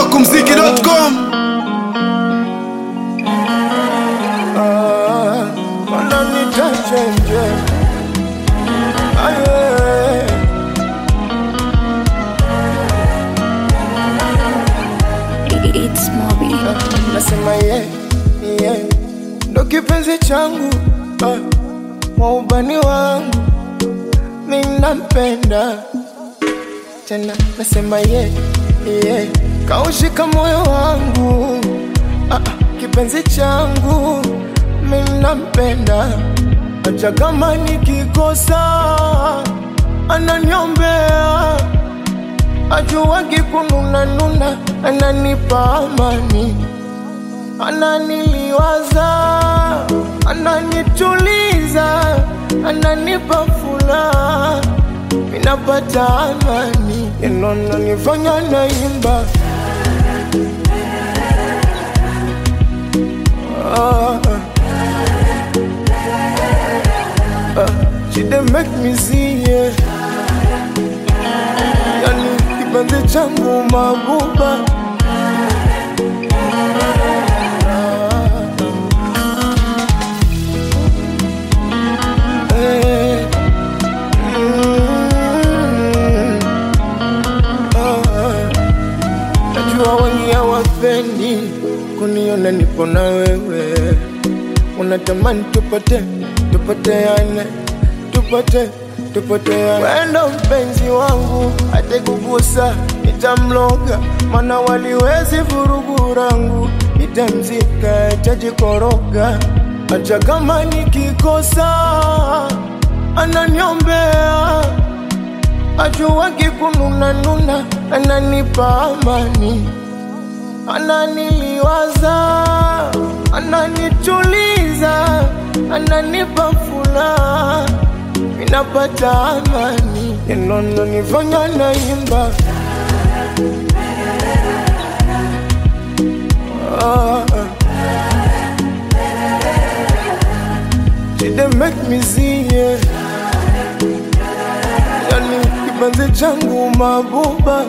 smokumziki.com wananita chenje aye It's Moby. nasema ye ye ndo kipenzi changu ah, wa ubani wangu minampenda tena nasema ye ye kaushika moyo wangu ah, ah, kipenzi changu minampenda acha kama nikikosa ananiombea ajuwagi kununanuna ananipa amani ananiliwaza ananituliza ananipa furaha minapata amani inonanifanya naimba ah, ah, she dey make me see yeah. yani kipenzi changu mabuba Eh, mm, ah, najua wengi hawapendi kuniona nipo na wewe unatamani tupate tupoteane tupate tupoteane wendo mpenzi wangu atekugusa nitamloga mana waliwezi vurugu rangu nitamzika tajikoroga hata kama nikikosa ananiombea ajuwagi kununanuna ananipa amani ananiliwaza ananituliza ananipa furaha minapata amani inononifanya naimba ah, ah. She dey make me see yeah. Yani kipenzi changu mabuba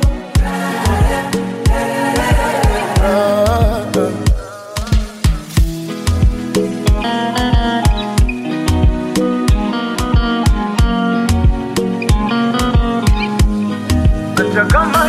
ah, ah. Acha kama